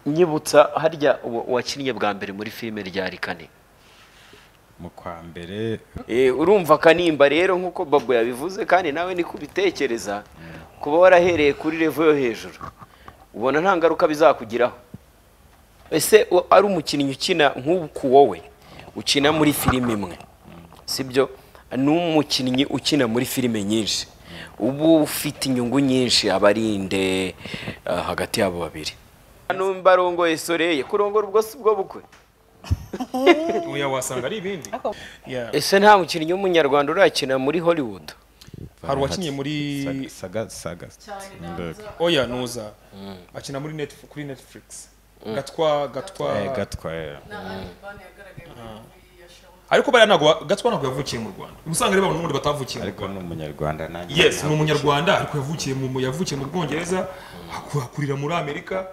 nyibutsa harya wa- wakinnye bwa mbere muri filime ryari kane mu kwa mbere Eh, urumva kanimba rero nk'uko babo yabivuze kandi nawe niko ubitekereza kuba warahereye kuri revo yo hejuru ubona nta ngaruka bizakugiraho ese u- ari umukinnyi ukina nk'uku wowe ukina muri filime imwe sibyo ni umukinnyi ukina muri filime nyinshi uba ufite inyungu nyinshi abarinde hagati y'abo babiri numba arongoye soreye kurongora ubwo si bwo bukwe uya wasanga ari ibindi Yeah. ese nta mukinnyi w'umunyarwanda urakina muri hollywood hari uwakinnye muri- saga saga Ndoga. oya nuza akina muri Netf- kuri netflix gatwa gatwa Eh, gatwa eh. ariko bariya ntabwo wa- gatwa ntabwo yavukiye mu rwanda uba usanga reba n'ubundi batavukiye mu ariko Rwanda. ni umunyarwanda nanjye yes ni umunyarwanda ariko yavukiye mu yavukiye mu bwongereza haku- hakurira muri amerika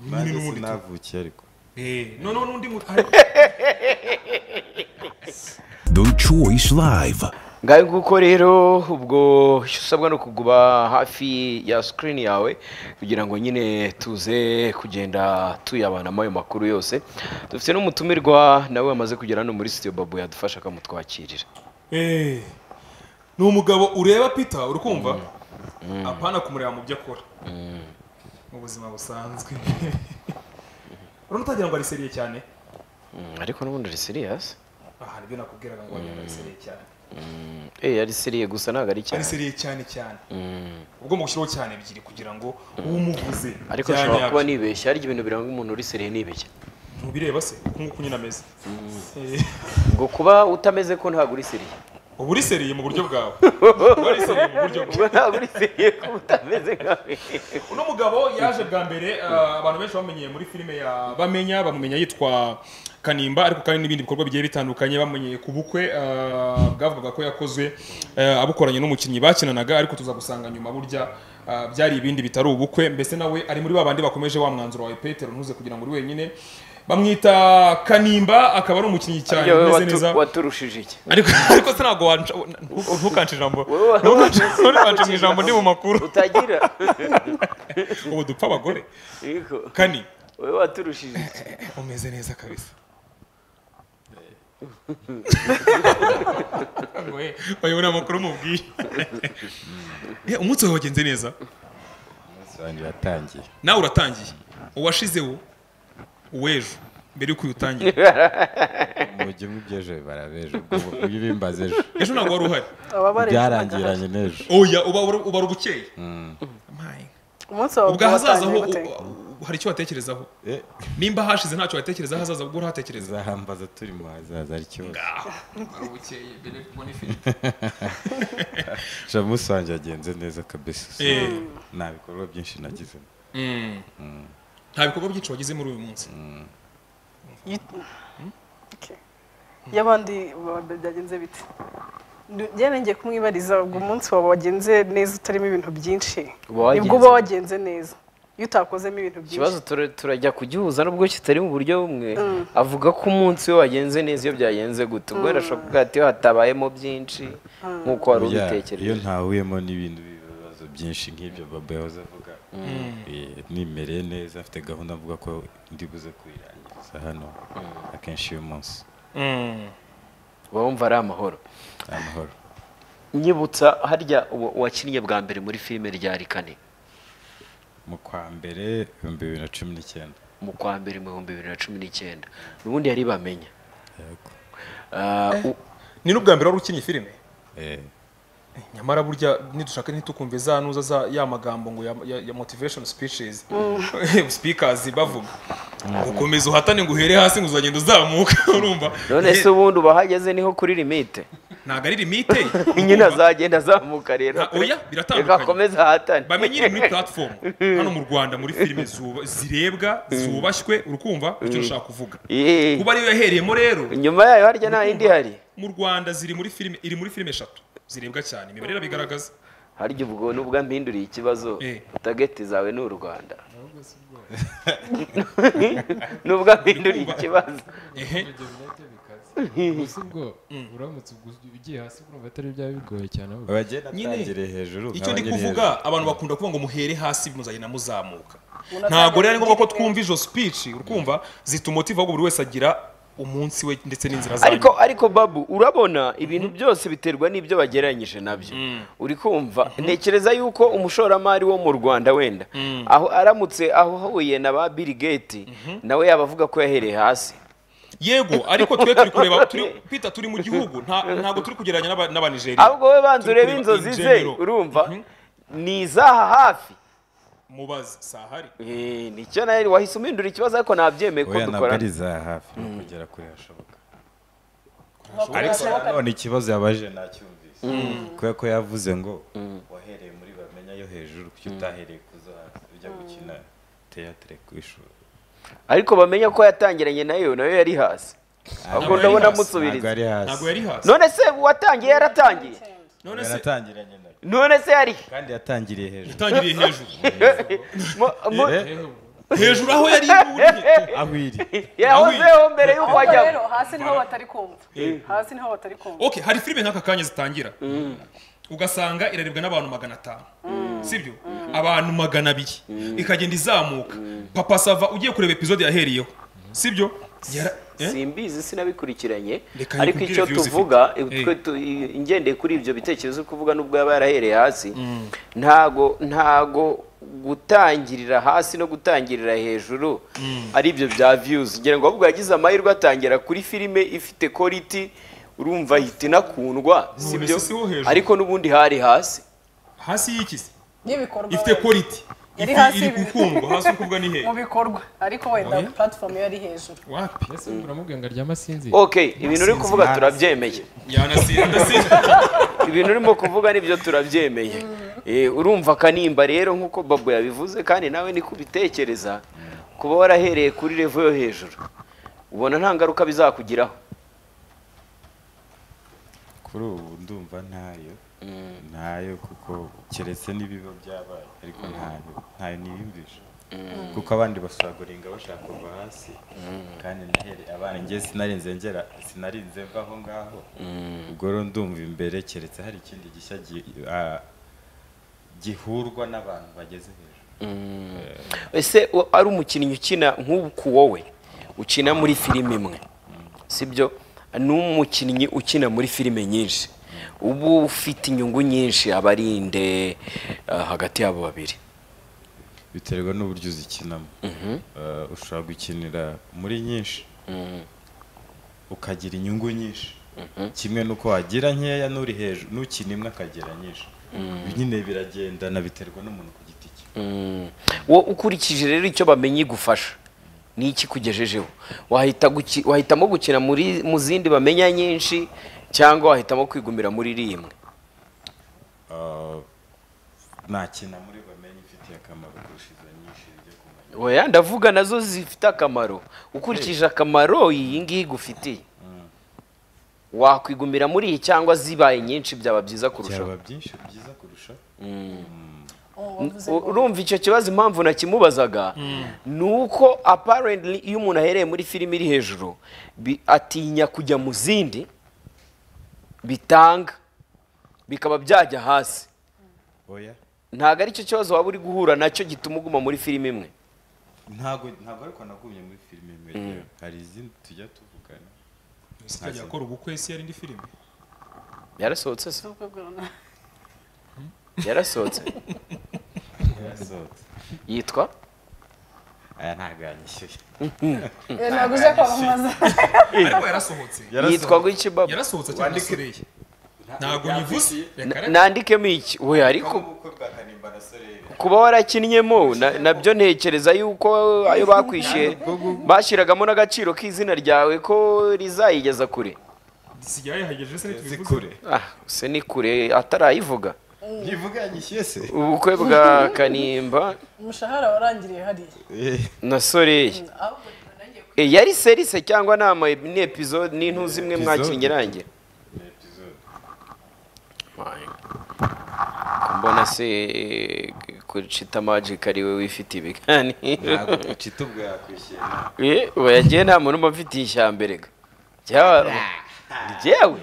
nyine nanjye n'ubundi tu- sinavukiye ariko Eh, noneho n'undi mu- hari- The Choice Live. ngaho nguko rero ubwo icyo usabwa ni ukuguma hafi ya sikirini yawe kugira ngo nyine tuze kugenda tuyabanamo ayo makuru yose dufite n'umutumirwa nawe wamaze kugera hano muri sitiyo babu yadufasha akamutwakirira Eh, ni umugabo ureba peter uri kumva apana kumureba mu byo akora mu buzima busanzwe urabona utagira ngo ariseriye cyane Mm, ariko n'ubundi ari seriyasi aha nibyo nakubwiraga ngo wagira ngo ariseriye cyane eee ari seriye gusa ntabwo ari cyane ariseriye cyane cyane Mm, ubwo mushyiraho cyane ebyiri kugira ngo uwo umuvuze ariko byanyabyo. nshobora kuba nibeshya harya ibintu biranga umuntu uri seriye nibeshya ntubireba se uku nguku nyine ameze Eh, ngo kuba utameze ko ntabwo uri seriye uba uriseriye mu buryo bwawe uba uriseriye mu buryo bwe ubwo ntabwo uri seriye ko utameze nkawe uno mugabo yaje bwa mbere uh, abantu benshi bamenyeye muri filime ya bamenya bamumenya yitwa kanimba ariko kandi n'ibindi bikorwa bigiye bitandukanye bamenyeye ku bukwe uh, bwavugaga ko yakozwe uh, abukoranye n'umukinnyi bakinanaga ariko tuza gusanga nyuma burya uh, byari ibindi bitari ubukwe mbese nawe ari muri babandi bakomeje wa mwanzuro wawe petero ntuze kugira ngo uri wenyine bamwita kanimba akaba ari umukinnyi cyane Harya wowe umeze watu- neza waturushije iki ariko ariko se ntabwo wanca ntukanca ijambo Wowe ntukanca ntukanca mu watangira ijambo ndi mu makuru utagira ubu dupfa abagore Yego, kani wowe waturushije iki? umeze neza kabisa bayobora amakuru mubwiye Eh, umunsi wawe wagenze neza umunsi wanjye watangiye nawe uratangiye uwashizeho uw'ejo mbere y'uko uyu utangira mujye mubyejo bibara b'ejo ubwo ibimbaza ejo ejo ntabwo wari uhari byarangiranye n'ejo oya uba ubara ubukeye My umunsi wawe ubwo ahazaza ho watangiye gute? u- u- hari icyo watekerezaho Eh, nimba hashize ntacyo watekereza hazaza ubwo urahatekereza uzahambaza turi mu hazaza ari kibazo ubara ubukeye mbere yo kubona ifi sha umunsi wanjye wagenze neza kabisa Eh. nta bikorwa byinshi nagizemo nta bikorwa byinshi wagize muri uyu munsi Okay. y'abandi ba- byagenze bite Ndu- njye nongeye kumwibariza ubwo umunsi wawe wagenze neza utarimo ibintu byinshi Uba wagenze- nibwo uba wagenze neza iyo utakozemo ibintu ikibazo byinshi tura- turajya kugihuza nubwo kitari mu buryo bumwe avuga ko umunsi we wagenze neza iyo byagenze gute ubwo birashoboka ko hati hatabayemo byinshi nk'uko wari Ya, iyo ubitekereje ntahuyemo n'ibintu bibazo byinshi nk'ibyo baba yahoze avuga Eh, nimereye neza afite gahunda avuga ko ndi buze kuyirangiriza hano akenshi uyu munsi uba wumva ari amahoro amahoro nyibutsa harya wa- wakinnye bwa mbere muri filime ryari kane mu kwa mbere ibihumbi bibiri na cumi n'icyenda mu kwa mbere mu bihumbi bibiri na cumi n'icyenda ubundi yari bamenya Yego. Ah, u- ni n'ubwa mbere wari ukinnye filime Eh, nyamara burya nidushaka ntitukumve za nuza za ya magambo ngo ya, ya, ya motivation speeches speakers bavuga ukomeza uhatane ngo uhere hasi ngo uzagenda uzamuka urumva none se ubundi uba ahageze niho kuri limite ntabwo ari limite nyine azagenda azamuka rero Nta- oya, biratandukanye. reka akomeze ahatane bamenye iri muri platform hano mu rwanda muri filime zuba- zirebwa zubashywe urukumva icyo nshaka kuvuga Yee. kuba ariyo yahereyemo rero inyuma yayo harya nta yindi ihari mu rwanda ziri muri filime iri muri filime eshatu zirebwa cyane imibare irabigaragaza harya ubwo nubwo mpinduriye ikibazo Eh. tageti zawe ni u rwanda nubwo mpinduriye ikibazo Ehe. gusa ubwo uramutse ugu- ugiye hasi urumva atari byaba bigoye cyane ahubwo abagenda Nyine, atangire hejuru icyo ndi nk'abanyiri hejuru. kuvuga abantu bakunda kuvuga ngo muhere hasi muzagenda muzamuka ntabwo rero ari ngombwa ko twumva izo speech urumva zitumotiva ahubwo buri wese agira umunsi we ndetse n'inzira zayo ariko ariko babu urabona ibintu byose biterwa n'ibyo bagereranyije nabyo uri kumva ntekereza yuko umushoramari wo mu rwanda wenda aho aramutse ahuye na ba bill gate nawe yaba avuga ko yahereye hasi yego ariko twe turi kureba turi kwita turi mu gihugu nta- ntabwo turi kugereranya n'aba- n'abanigeriya ahubwo wowe banza Turi urebe kureba inzozi in ze general. urumva Mhm. ni izaha hafi mubaze sahari Eh, nicyo nawe wahise umwindura ikibazo ariko nabyemeye ko oya ntabwo ari dukorana iza hafi ni ukugera kure hashoboka ariko none ikibazo yabaje nacyumvise kubera ko yavuze ngo wahereye muri bamenya yo hejuru kuki utahereye ku zo hasi ujya gukina teyatere ku ishuri ariko bamenya ko yatangiranye nayo nayo yari hasi ahubwo yari ndabona hasi, ntabwo amusubiriza ari hasi ntabwo yari hasi none se uwatangiye yaratangiye none se yaratangiranye nayo none se yari he? kandi yatangiriye hejuru yatangiriye hejuru Mu- mu- hejuru aho yari uri aho iri yahozeho mbere y'uko ahubwo ajyamo rero hasi niho batari kumva hasi niho batari kumva okay hari filime nk'aka kanya zitangira ugasanga irarebwa n'abantu magana atanu sibyo abantu magana abiri ikagenda izamuka papa sava ugiye kureba epizode yahereyeho sibyo Yara- eh? simbizi sinabikurikiranye Reka ariko nkubwire icyo views tuvuga ifite. twe tu- i- ngendeye kuri ibyo bitekerezo uri kuvuga n'ubwo yaba yarahereye hasi ntago ntago gutangirira hasi no gutangirira hejuru ari ibyo bya views ngira ngo ahubwo yagize amahirwe atangira kuri filime ifite quality urumva ahita inakundwa None sibyo se si wo hejuru? ariko n'ubundi hari hasi hasi y'ikisi y'ibikorwa ifite quality Yari Ifi- hasi iri y'ibintu. gukundwa hasi uri kuvuga ni hehe mu bikorwa ariko wenda platform yo ari hejuru wapi mbese uramubwira ngo aryama asinzira okay ibintu uri kuvuga turabyemeye yanasiye adasinzira ibintu urimo kuvuga nibyo turabyemeye Eh, urumva kanimba rero nk'uko babu yabivuze kandi nawe ni kubitekereza kuba warahereye kuri revo yo hejuru ubona nta ngaruka bizakugiraho kuri ubu ndumva ntayo ntayo kuko keretse n'ibiba byabaye ariko ntayo ntayo niyumvisha kuko abandi bashobora guringa bashaka kuva hasi kandi nahere abana njye sinarinze ngera sinarinze mva aho ngaho ubwo rero ndumva imbere keretse hari ikindi gishya gi- ah, gihurwa n'abantu bageze hejuru ese o- ari umukinnyi ukina nk'uku wowe ukina muri filime imwe sibyo ni umukinnyi ukina muri filime nyinshi ubu ufite inyungu nyinshi abarinde hagati y'abo babiri biterwa n'uburyo uzikinamo Eh, ushobora gukinira muri nyinshi ukagira inyungu nyinshi kimwe n'uko wagira nkeya n'uri hejuru n'ukina imwe akagira nyinshi nyine biragendana biterwa n'umuntu ku giti cye wowe ukurikije rero icyo bamenye igufasha ni iki kugejejeho wahita guki- wahitamo gukina muri mu zindi bamenya nyinshi cyangwa wahitamo kwigumira muri iri imwe Eh, nakina muri bamenye ifitiye akamaro kurusha izo nyinshi bijya kumenya oya ndavuga nazo zifite akamaro ukurikije akamaro iyi ngiyi igufitiye wakwigumira muri iyi cyangwa zibaye nyinshi byaba byiza kurushaho byaba byinshi byiza kurusha U- urumva icyo kibazo impamvu nakimubazaga ni uko apparently iyo umuntu ahereye muri filime iri hejuru bi- atinya kujya mu zindi bitanga bikaba byajya hasi oya ntabwo ari cyo kibazo waba uri guhura nacyo gituma uguma muri filime imwe ntabwo ntabwo ariko nagumye muri filime imwe hari izindi tujya tuvugana sikajya akora ubukwe si yari indi filime yarasohotse se yarasohotse yasohotse yitwa aya ntabwo yanyishyuye ntabwo uje kwamamaza ariko yarasohotse yitwa guki baba yarasohotse cyane asoreyi ntabwo nyivuze reka Na- reka nandikemo iki oya ariko ubukwe bwa kanimba na soreye kuba warakinnyemo na- nabyo ntekereza yuko ayo bakwishyuye bashyiragamo n'agaciro k'izina ryawe ko rizayigeza kure sigaye yahagejeje se ntitubivuze zikure ah se ni kure atarayivuga ntivuga yanyishyuye se ubukwe bwa kanimba umushahara warangiriye hariya na soreye ahubwo E, yari serise cyangwa ni ama ni episode ni intu zimwe mwakinnye irangira mbona se eh, kucita magic ari we wifite ibiganiro ntabwo ucita ubwo yakwishyuye Eh, oya njyewe nta muntu uba amfitiye ishyamba erega Jyewe- jyewe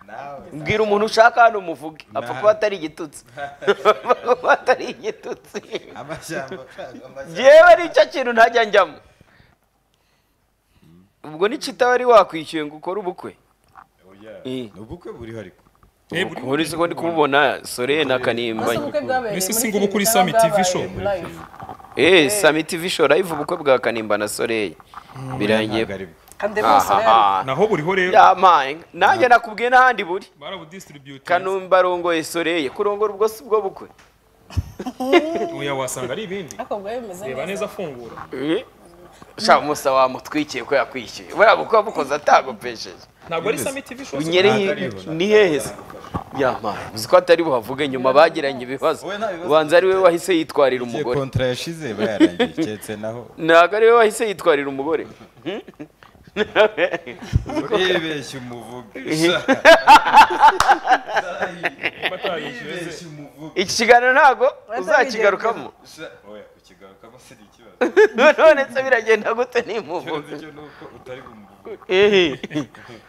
nawe mbwira umuntu ushaka hano umuvuge apfa Nah. kuba atari igitutsi apfa kuba atari igitutsi amashyamba amashyamba jyewe nicyo kintu ntajya njyamo ubwo n'ikitaba wari wakwishyuye ngo ukore ubukwe oya Eh. ni ubukwe buriho ariko muri siko ndi kumubona sore na kanimba ubukwe bwabereye Mbese muri si ngo ubu kuri Kiliziya, Summit bwabaye TV show? muri live. eh sami tv show live ubukwe bwa kanimba na soreye birangiye Ntabwo ari bwo. kandi bose rero ahaha naho buriho rero ya mpanga nanjye nakubwiye n'ahandi buri barabudistributinga kanumba arongoye soreye kurongora ubwo si bwo bukwe oya wasanga ari ibindi ariko bwari bumeze reba neza neza afungura shaka musa wamutwikiye ko yakwishyuye buriya bukwe wabukoze atagupesheje ntabwo ari sami tv show unyereye ni hehe se ya mpanga uzi ko atari buhavuge nyuma bagiranye ibibazo Wowe nta bibazo ubanza ari we wahise yitwarira igihe umugore kontra yashize bayarangiye keretse naho ntabwo ari we wahise yitwarira umugore uribeshya umuvugo batayishyuye uribeshya umuvugo iki kiganiro ntabwo Wenda uzakigarukamo oya kukigarukamo si ikibazo none se biragenda gute ikibazo nimuvuge cyo ni uko utari bumuvuge Ehe.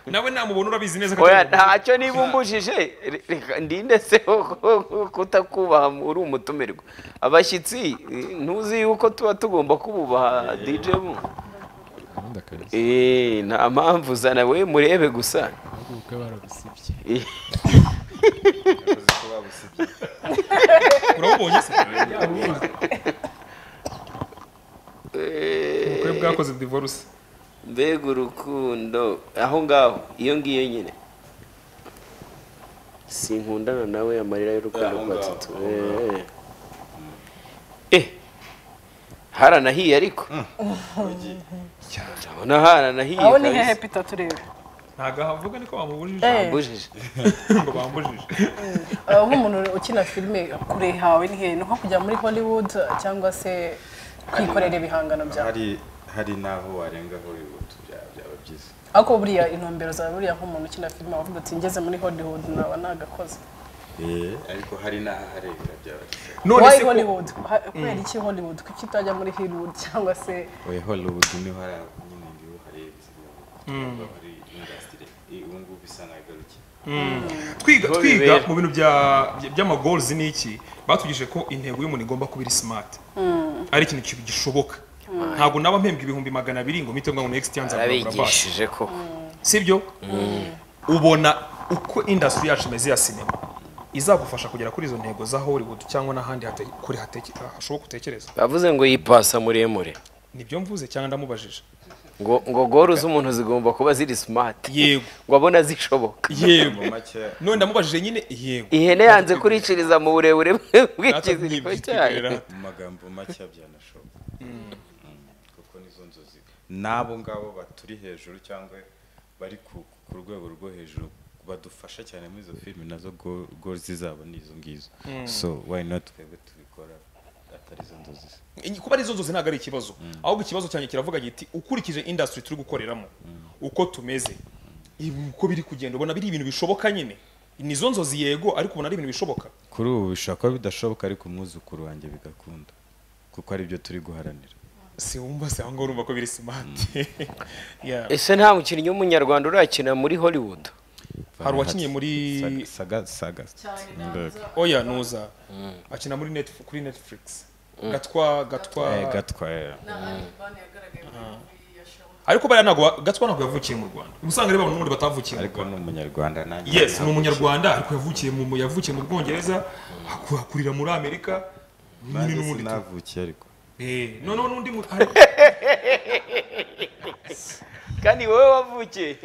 nawe nta mubona urabizi neza ko oya atari umuntu. ntacyo nibumbujije reka ndinde se kutakubaha uri umutumirwa abashyitsi eh, ntuzi yuko tuba tugomba kububaha dj mu gahunda kabisa Eh, nta mpamvu zana we murebe gusa ahubwo ubukwe barabusibye Eh, yakoze ko babusibye urabubonye se eh, ubukwe bwakoze divorce mbega urukundo aho ngaho iyo ngiyo nyine sinkundana nawe amarira y'urukundo Aho rwa ngaho, tutu aho eh. eh haranahiye ariko ugiye ndabona haranahiye aho ni hehe kabisa. pita turebe ntabwo ahavuga niko bamubujije Eh. Bujije. ngo bambujije aho umuntu ukina filime kure hawe ni hehe ni nko kujya muri hollywood cyangwa se kwikorera ibihangano byawe hari hari n'aho warenga hollywood byaba byaba byiza ariko buriya intumbero zawe buriya nk'umuntu ukina filime wavuga uti ngeze muri hollywood naba nagakoze Eh, ariko hari n'aharenga byaba byiza none why se ko- hollywood Ha- kubera iki hollywood kuki utajya muri hollywood cyangwa se oya hollywood niho hari nyine niho harenze niho hari industry Eh, ubu ngubu bisa n'agarukiye twiga Niho twiga bibera. mu bintu bya bya- by'amagoals ni iki batugishije ko intego y'umuntu igomba kuba iri smart ari ikintu ki- gishoboka ntabwo naba mpembwa ibihumbi magana abiri ngo mpite ngo next year nzagura basi arabigishije ko sibyo ubona uko industry yacu imeze ya sinema izagufasha kugera kuri izo ntego za hollywood cyangwa n'ahandi hate- kure hateke- hashoboka utekereza bavuze ngo yipasa muremure nibyo mvuze cyangwa ndamubajije ngo ngo goru z'umuntu zigomba kuba ziri smart yego ngo abona zishoboka yego mu make none ndamubajije nyine yego ihene yanze kuriciriza mu burebure bw'ikiziriko cyayo Natwe mu magambo make byanashoboka kuko nizo nzozi n'abo ngabo baturi hejuru cyangwa bari ku ku rwego rwo hejuru badufasha cyane muri izo filime nazo gozi zabo ni izo ngizo so why not twebwe tubikora atari izo nzozi se. kuba ari izo nzozi ntabwo ari ikibazo ahubwo ikibazo cyanjye kiravuga giti ukurikije industry turi gukoreramo uko tumeze ibi- uko biri kugenda ubona biri ibintu bishoboka nyine ni izo nzozi yego ariko ubona ari ibintu bishoboka kuri ubu bishobora kuba bidashoboka ariko umwuzukuru wanjye bigakunda kuko aribyo turi guharanira si wumva se aho ngaho urumva ko biri smart Yeah. ese nta mukinnyi w'umunyarwanda urakina muri hollywood Hari uwakiniye muri- Saga- saga saga oya nuza akina muri Netf- kuri netflix gatwa gatwa Eh, gatwaye ariko bariya ntabwo wa- gatwa ntabwo yavukiye mu rwanda uba usanga ari bamwe n'ubundi batavukiye mu ariko rwanda ni umunyarwanda nanjye yes ni umunyarwanda ariko yavukiye mu yavukiye mu bwongereza aku- akurira muri amerika n'undi nanjye n'ubundi tu- sinavukiye ariko Eh, noneho n'undi mu- hari- kandi wowe wavukiye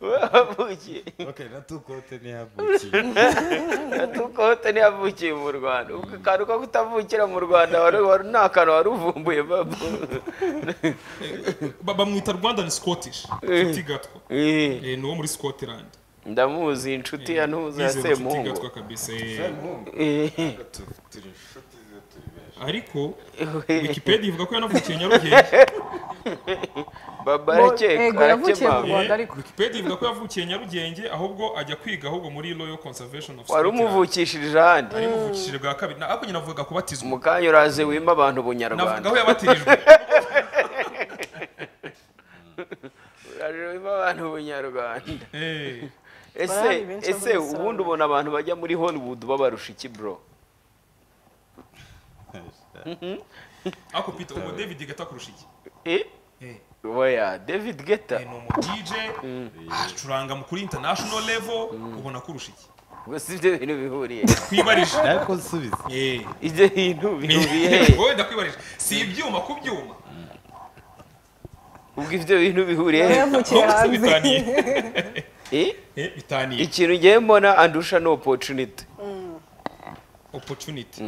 wowe wavukiye Okay, na tukote ntiyavukiye. tukote ntiyavukiye mu rwanda ubwo akantu ko kutavukira mu rwanda wari- wari- ni akantu wari uvumbuye babu ba- bamwita rwandan scottish nshuti gatwa Eh, Eh, ni uwo muri scotland ndamuzi inshuti ya ntuza ya Yizeye ko nshuti semungu gatwa kabisa eh. Eh, Tu- turi inshuti ze, turi benshi. ariko eh, wikipedia ivuga ko yanavukiye nyarugenge baba Bo- ego, arakeka yavukiye mu arakema Rwanda ariko. wikipedia ivuga ko yavukiye nyarugenge ahubwo ajya kwiga ahubwo muri royal conservation of wari umuvukishije ahandi ari muvukishije bwa kabiri na ako nyina avuga kubatizwa mu kanya uraze wima abantu navuga ubunyarwanda aho yabatirijwe Uraje wima abantu ubunyarwanda Eh, ese Barahari benshi ese bavuga isano. ubundi ubona abantu bajya muri hollywood babarusha iki bro ako pita ubu david gata kurusha iki Eh? Eh, oya david geta ni umu dj acuranga mu kuri international level ubona kurusha iki gusa ibyo bintu bihuriye twibarije ariko nsubize Eh. ibyo bintu bihuriye he? wowe ndakwibarije si ibyuma ku byuma ubwo ibyo bintu bihuriye he? nawe yavukiye Ahubwo si hanze bitaniye Eh? Eh, bitaniye ikintu ngiye mbona andusha ni opotuniti opportunity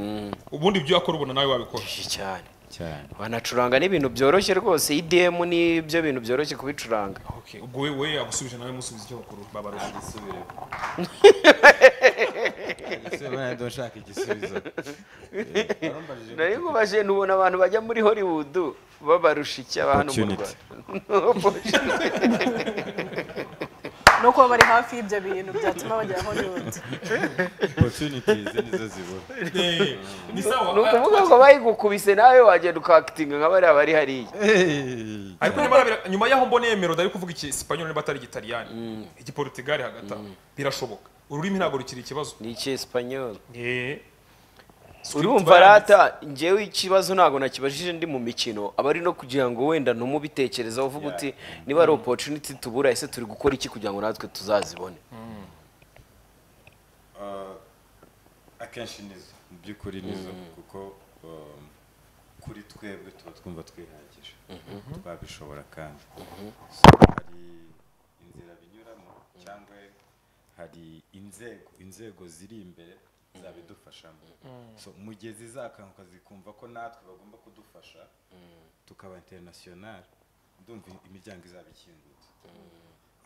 ubundi ibyo akora ubona nawe wabikora cyane cyane banacuranga n'ibintu byoroshye rwose idemu n'ibyo bintu byoroshye kubicuranga Okay, ubwo we we yagusubije nawe musubiza icyo bakuru babarusha gisubiremo gisubiremo nshaka igisubizo nari kubaje n'ubona abantu bajya muri hollywood babarusha iki aba hano mu Opportunity. rwanda no kuba bari hafi y'ibyo bintu byatuma bajya hollywood opportunities nizo zibura Eh, ni sawa ni ukuvuga ngo bayigukubise nawe wagenda ukakitinga nka bariya bari hariya Hey! ariko nyamara bira- nyuma y'aho mboneye Merode ari kuvuga igisipanyoli niba atari igitaliyani igiportugali hagati aho birashoboka ururimi ntabwo rukiri ikibazo ni iki esipanyol Eh. urumva rata ngewe ikibazo ntabwo nakibajije ndi mu mikino aba ari no kugira ngo wenda ntumubitekerezaho uvuga uti niba ari opotuniti tubura ese turi gukora iki kugira ngo natwe tuzazibone Uh, akenshi nizo mu by'ukuri nizo kuko um, kuri twebwe tuba twumva twihagije twabishobora kandi So, hari inzira binyuramo cyangwa hari inzego inzego ziri imbere zabidufashamo so mu gihe zizakanguka zikumva ko natwe bagomba kudufasha tukaba interinasiyonari ndumva imiryango izaba ikingutse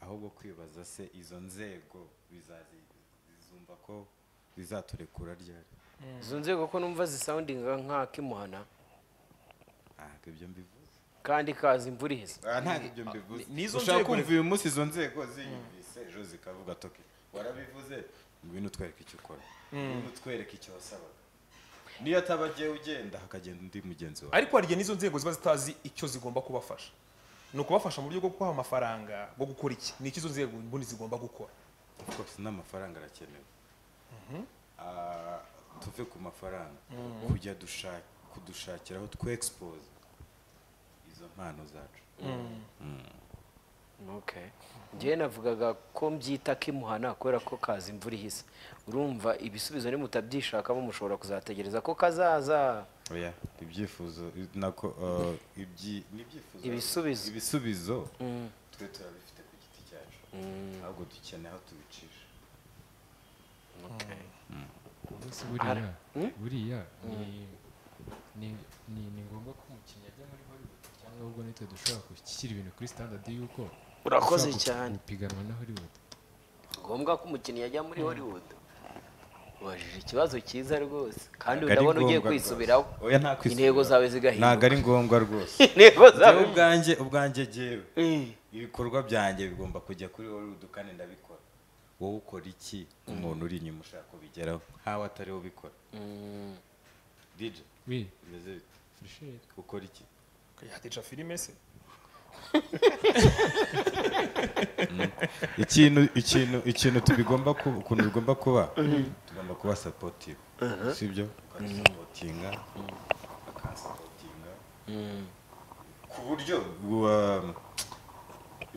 ahubwo kwibaza se izo nzego bizazi- zizumva ko bizaturekura ryari izo nzego ko numva zisoundinga nk'akimuhana ntabwo ibyo mbivuze kandi kazi imvura ihise Ah, ntabwo ibyo mbivuze n'izo ushaka nzego kumva rero. uyu munsi izo nzego ziyumvise ejo zikavuga toki warabivuze ngwino utwereke icyo ukora ngwino utwereke icyo wasabaga niyo ataba agiye ugenda hakagenda undi mugenzi wawe ariko hari igihe n'izo nzego ziba zitazi icyo zigomba kubafasha ni ukubafasha mu buryo bwo kubaha amafaranga bwo gukora iki ni icyo izo nzego ubundi zigomba gukora Of course, n'amafaranga arakenewe Ah, tuve ku mafaranga kujya dusha- kudushakiraho twe expose izo mpano zacu Okay. Njyewe navugaga ko mbyita kimuhana kubera ko kaza imvura ihise urumva ibisubizo nimutabyishakamo mushobora kuzategereza ko kazaza oya ibyifuzo i- nako uh, ibyi ni ibyifuzo Ibisubizo. ibisubizo twe turabifite ku giti cyacu ahubwo dukeneye aho tubicisha Umunsi buriya buriya ni ni ni ni ngombwa ko umukinnyi ajya muri hollywood cyangwa ahubwo nitwe dushobora gushyira ibintu kuri standard y'uko Urakoze dushobora gu- cyane. gupiganwa na hollywood ngombwa ko umukinnyi yajya muri hollywood ubajije ikibazo cyiza rwose kandi Ntabwo ari udabona ugiye ngombwa kwisubiraho rwose. Oya, nta kwisubiraho. intego zawe ntabwo zigahinduka ari ngombwa rwose intego zawe Njyewe ubwanjye ubwanjye jyewe Mm. ibikorwa byanjye bigomba kujya kuri hollywood kandi ndabikora wowe ukora iki umuntu uri inyuma ushaka kubigeraho nkawe atari we ubikora dj we bimeze bite Michel ukora iki yateca filime se ikintu ikintu ikintu tubigomba kuba ukuntu bigomba kuba tugomba kuba supportive sibyo ukadusapotinga akasapotinga ku buryo wa-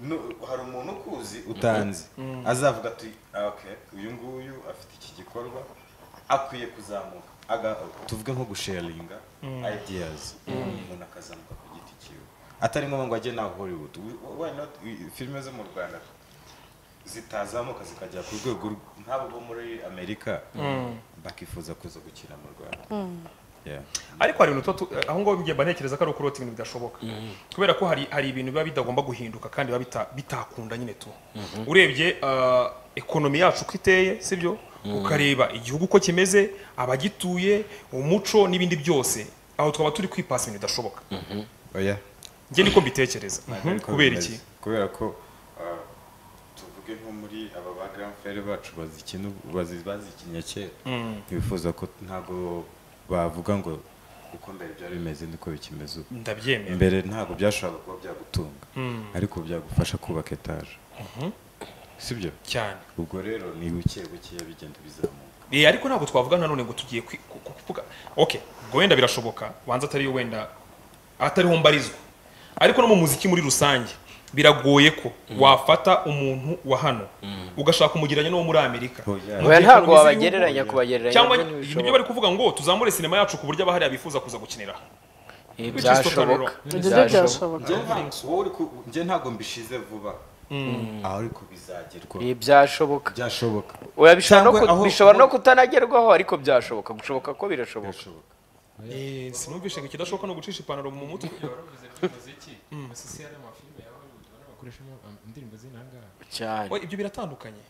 nu- hari umuntu ukuzi utanzi azavuga ati "Ah, okay uyu nguyu afite iki gikorwa akwiye kuzamuka Aga- tuvuge nko gusharinga ideas umuntu akazamuka ku giti cyiwe atari ngombwa ngo ajye nawe hollywood We- why not We- filime zo mu rwanda zitazamuka zikajya ku rwego rw- nk'abo bo muri amerika bakifuza kuza gukina mu rwanda Yeah. ariko hari ibintu tuba tu- aho ngaho njye mba ntekereza ko ari ukurota ibintu bidashoboka kubera ko hari hari ibintu biba bidagomba guhinduka kandi biba bita- bitakunda nyine tu urebye ah, ekonomi yacu uko iteye sibyo ukareba igihugu uko kimeze abagituye umuco n'ibindi byose aho twaba turi kwipasa ibintu bidashoboka oya njye niko mbitekereza ntabwo ariko kubera bimeze. iki kubera ko ah, tuvuge nko muri aba ba grand frere bacu bazikina ubu- bazi- bazikinnye kera ntibifuza ko ntabwo bavuga ngo uko mbere byari bimeze niko bikimeze ubu ndabyemera mbere ntabwo byashoboraga kuba byagutunga ariko ubu byagufasha kubaka etaje sibyo cyane ubwo rero ni buke bukeya bigenda bizamuka Eh, ariko ntabwo twavuga nanone ngo tugiye kwi- ku- ku- kuvuga okay ubwo wenda birashoboka banza atariyo wenda atariho mbarizwa ariko no mu muziki muri rusange biragoye ko wafata umuntu wa hano ugashaka umugereranya n'uwo muri amerika Oya. Mu Oya, gihe ntabwo Colombia wabagereranya y'ibihugu- kubagereranya cyangwa nabyo ntibishoboka. nibyo bari kuvuga ngo tuzamure sinema yacu ku buryo abahariya bifuza kuza gukinira Eh, Which is byashoboka totally ibyo byo byashoboka Njye ntabwo- wowe uri ku- njye ntabwo mbishize vuba aho ariko bizagerwa Eh, byashoboka byashoboka Oya, bishobora no Cyangwa ku- aho- bishobora no kutanagerwaho ariko byashoboka gushoboka ko birashoboka birashoboka Eh, sinumvishe ngo ikidashoboka ni ugucisha ipantaro mu mutwe baravuze by'umuziki amasosiyete y'amafilime ya hollywood ubona bakoreshamo um, indirimbo z'intangara cyane Oya, ibyo biratandukanye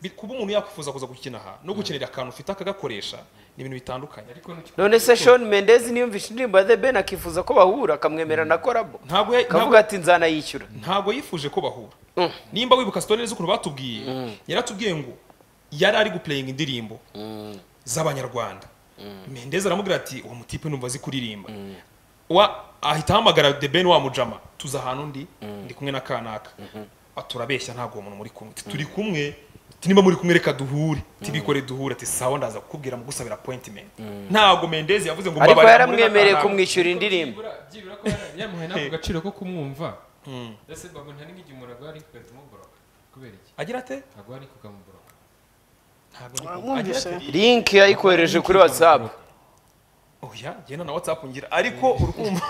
Bi- kuba umuntu yakwifuza kuza gukina aha no gukinira akantu ufite akagakoresha ni ibintu bitandukanye ariko n'icyo none se Shawn Mendes niyumvisha indirimbo ya The Ben akifuza ko bahura akamwemera na korabo ntabwo ya- ntabwo akavuga ati nzanayishyura ntabwo yifuje ko bahura nimba wibuka story z'ukuntu batubwiye yaratubwiye ngo yari ari guplaying indirimbo z'abanyarwanda mendeza aramubwira ati uwo mutipe numva azi kuririmba wa ahita ahamagara the ben wa mujama tuza ahantu ndi ndi kumwe na kanaka Ah, turabeshya ntabwo uwo muntu muri kumwe Ati, turi kumwe Ati, nimba muri kumwe reka duhure tibikore duhure ati sawa ndaza kukubwira mugusabira appointment ntabwo mendezi yavuze ngo ariko mbabarira muri yaramwemereye Kanaka. kumwishyura indirimbo byibura byibura ko yara- yamuhaye nako gaciro ko kumwumva ndetse babu nta n'igihe umuntu agwa ariko ugahita umuboroka kubera iki agira ate agwa ariko ukamuboroka ntabwo ndi kumwe. Agira ate? mwumvise link yayikohereje kuri whatsapp oya genda na whatsapp ngira ariko urukumva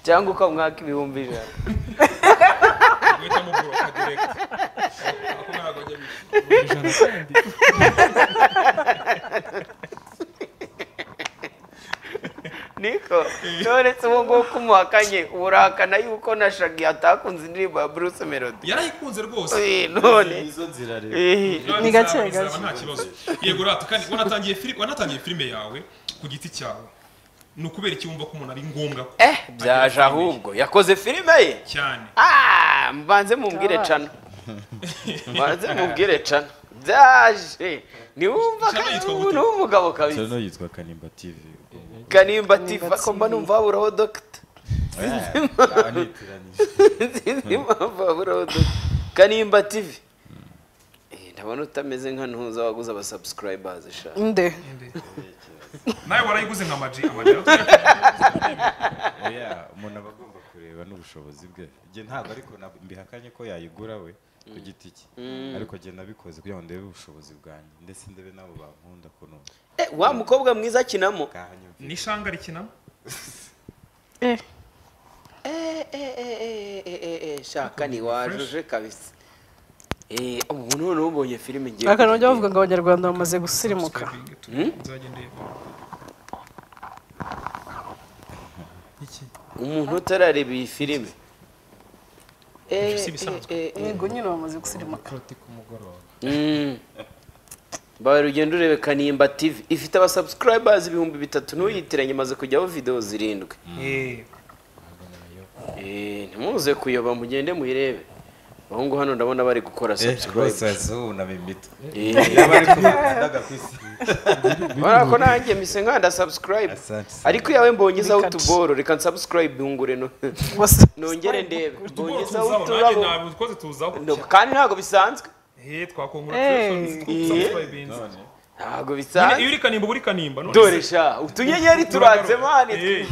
cyangwa ukamwaka ibihumbi ijana guhitamo guroka direct ako ntabwo ajya bishyura ijana kandi niko none se uwo nguwo kumuhakanye urahakana yuko na shagi atakunze indirimbo ya bruce melody yarayikunze rwose Eh, none izo nzira rero eh, Ni gake Bizaba- bizaba gake. nta kibazo yego rata kandi wanatangiye filime wanatangiye filime yawe ku giti cyawe ni ukubera iki wumva ko umuntu ari ngombwa ko eh byaje ahubwo yakoze filime ye cyane Ah, mbanze mumbwire cana mbanze mumbwire cana byaje ntiwumva Cana kandi yitwa ubu gute? ni umugabo Cano kabisa yitwa kanimba tv ubu- kanimba tifa ko mba numva haburaho dogita Ah, nitiranyije. sinzi impamvu haburaho dogita kanimba tivi Eh, ndabona utameze nka ntuza waguze abasubscribers sha nde nawe warayiguze nka maji amaji Oya, umuntu aba agomba kureba n'ubushobozi bwe njye ntabwo ariko nab- mbihakanye ko yayigura we ku giti cye ariko njye nabikoze kugira ngo ndebe ubushobozi bwanjye ndetse ndebe n'abo bankunda kuno Eh, wa mukobwa mwiza akinamo bwahanyumvira ni shanga rikinamo Eh, Eh, eh, eh, eh, eh, eh, eh, shaka ntiwajuje kabisa Eh, ubu noneho ubonye filime ngiye akantu kujya bajya bavuga ngo abanyarwanda bamaze gusirimuka nzajya ndeba umuntu utarareba iyi filime Ibyo si ibisanzwe. yego nyine bamaze gusirimuka karoti ku mugoroba bawe rugendo urebe kanimba tv ifite abasubscribers ibihumbi bitatu ntuyitiranye imaze kujyaho videwo zirindwi Eh, Eh, ntimuze kuyoba mugende muyirebe abahungu hano ndabona bari gukora rwose subscribe azubunama imitwe Eh, yaba ari kubikandaga ku isi urabona ko nanjye mise nkanda subscribe Asante. ariko iyawe mbonye izaho Bikata. utuboro reka nsubscribe bungure no Bose- nongere ndebe mbonye utugoro izaho tuzaho nanjye uturabo ntabwo twose tuzaho No, kandi ntabwo bisanzwe Eh, Eh. twakongera None, subscribe ntabwo Nyine iyo bisanzwe uri kanimba uba uri kanimba none dore se. sha utunyenyeri turanze mani Eh,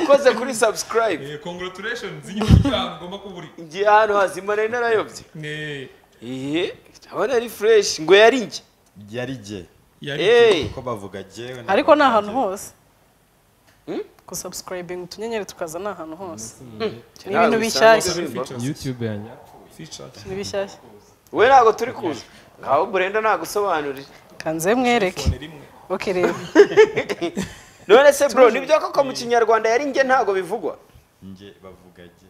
ukoze kuri subscribe eh, congratulations inyuma cyane ugomba kuba uri ngiye ahantu hazima nari narayobye Eh, Iye, ndabona ari fresh ngo yari njye. yari jye yari Eh, kuko bavuga jyewe ariko ni ahantu ntabwo hose gusubscribinga utunyenyeri tukaza ni ahantu hose ni ntabwo ibintu bishyashya bisanzwe biba. youtube yanjye features. ni bishyashya We ntabwo turi kuza. Ngaho Brenda nagusobanurira. kanze mwereke Telefone rimwe oke reba None se bro nibyo koko mu kinyarwanda yari njye ntabwo bivugwa. njye bavuga jye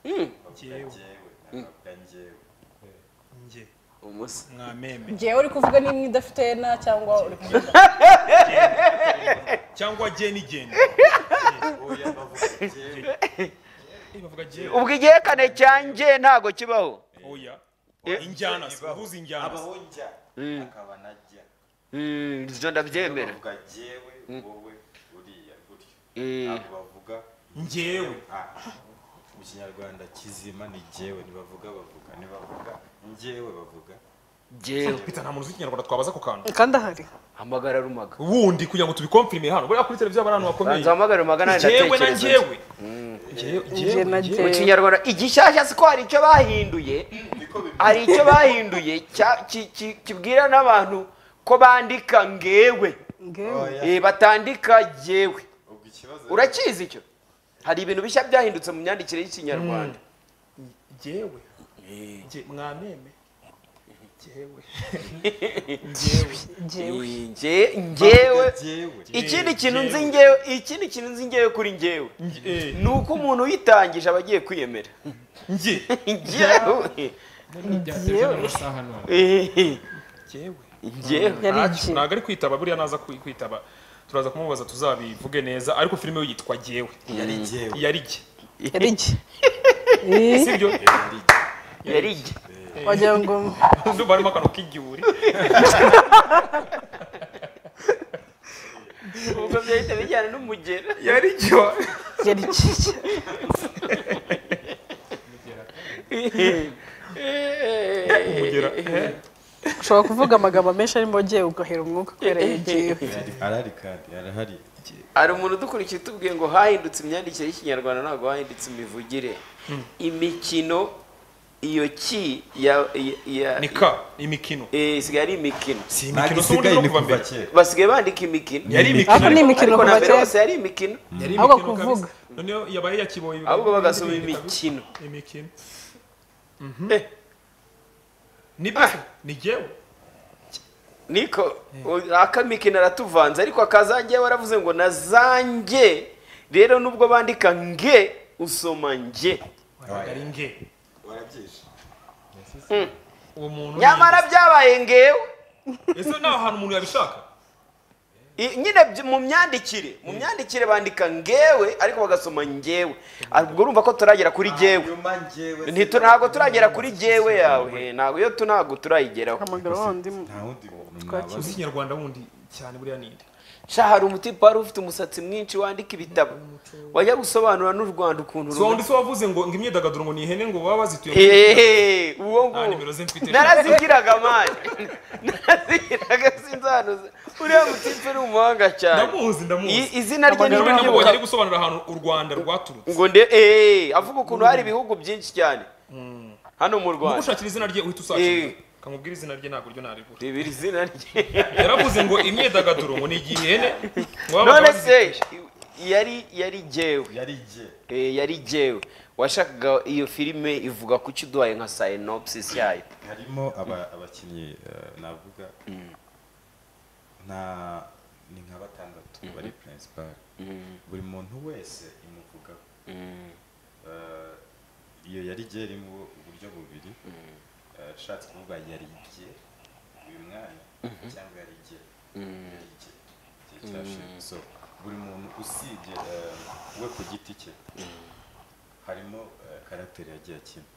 bavuga Jyewe. jyewe ntabavuga njyewe njye Umusa. mwameme ngewe uri kuvuga nimwe idafite na cyangwa uri kuvuga cyangwa jeni jeni Eh, bavuga jyewe ubwo igihekane cyanjye ntago kibaho oya Eh. injyana se uhuza injyana se abaho njya akaba najya Mm, ibyo ndabyemera bavuga jyewe wowe uriya gutyo Eh. ntabwo bavuga njyewe ah, mu kinyarwanda kizima ni jyewe ntibavuga bavuga ntibavuga njyewe bavuga jyewe pita nta muntu uzi ikinyarwanda twabaza ku kantu kandi ahari hamagara rumaga ubundi kugira ngo tubikomfirime hano buriya kuri televiziyo haba ari ahantu hakomeye banza uhamagare rumagana njyewe na ndatekereza njyewe Njyewe- Njye na mu njyewe kinyarwanda igishyashya si ko hari icyo bahinduye hari icyo bahinduye cya- ki- ki- kibwira n'abantu ko bandika ngewe ngewe Eh, batandika jyewe ubwo ikibazo urakizi icyo hari ibintu bishya byahindutse mu myandikire y'ikinyarwanda njyewe Njye- mwameme njyewe njyewe ngewe Eh, nge- ngewe jyewe ikindi kintu nzi ngewe ikindi kintu nzi ngewe kuri ngewe Njye- eh, ni uko umuntu uyitangije aba agiye kwiyemera njye ngewe byateje n'amasaha none Eh, njyewe ngewe yari Ntacyo, igihe ntabwo ari kwitaba buriya naza kwi- kwitaba turaza kumubaza tuzabivuge neza ariko filime yo yitwa jyewe yari jyewe yari jye yari igihe si byo yari jyewe yari jye wagira ngo ndumva harimo akantu k'igihuri ubwo byahita bijyana n'umugera yari jyo yari igihe umugera eh. ushobora kuvuga amagambo menshi arimo ngewe ugahera umwuka kubera ngewe arahari kandi arahari hari umuntu udukurikiye utubwiye ngo hahindutse imyandikire y'ikinyarwanda ntabwo hahindutse imivugire imikino iyo ki ya ya- ya ni ka imikino eh, isigaye ari imikino si ntabwo imikino isigaye ni si ubundi no kuva kuva mbere kera basigaye bandika imikino yari ariko ni imikino ariko imikino na kuva mbere kera hose yari imikino yari ahubwo imikino kabisa. kuvuga. noneho yabaye yakiboye ahubwo bagasoma ibindi bintu imikino kabisa. imikino Eh, nibyo Ah. ni jyewe niko u- akamikino aratuvanze ariko akazange waravuze ngo na zange rero nubwo bandika nge usoma nge waraga ari nge warabyishe uwo muntu ni- nyamara byabaye ngewe ese ni ahantu umuntu yabishaka I- nyine byi- mu myandikire mu myandikire bandika ngewe ariko bagasoma ngewe ubwo urumva ko turagera kuri ngewe nyuma njyewe Ntitu- ntabwo turagera kuri ngewe yawe ntabwo iyo tu ntabwo turayigeraho hamagara wa wundi mu- nta wundi muntu Twakira. nabaza uzi ikinyarwanda wundi cyane buriya ninde sha hari umutipe wari ufite umusatsi mwinshi wandika ibitabo wajya gusobanura n'u rwanda ukuntu so rumeze undi se wavuze ngo ngo imyidagaduro ngo ni ihene ngo baba bazituye muri- Hehehe, uwo nta nimero ze nguwo mfite narazigiraga mani narazigiraga sinzanuza uriya mutipe ni umuhanga cyane ndamuzi ndamuzi I- izina rye ni Abagabo Niba namubonye ari ryo gusobanura ahantu u Rwanda rwaturutse ngo nde eh avuga ukuntu hari ibihugu byinshi cyane hano mu nuko rwanda ushakira izina rye uhita usakira Eh. kamubwira izina rye ntabwo ryo naribura reba iri zina rye yaravuze ngo imyidagaduro ngo ni igihene ngo baba none se bazi- yari yari jyewe yari jye eh, yari jyewe washakaga iyo filime ivuga ku cyo uduhaye nka synopsis yayo harimo aba- abakinnyi eh, navuga nta ni nka batandatu bari principal buri muntu wese imuvugaho Eh, iyo yari jye irimo uburyo bubiri Eh, ushatse kuvuga yari jye uyu mwana cyangwa yari jye yari jye igihe cyashize so buri muntu usibye eh, we ku giti cye harimo eh, karagiteri yagiye akina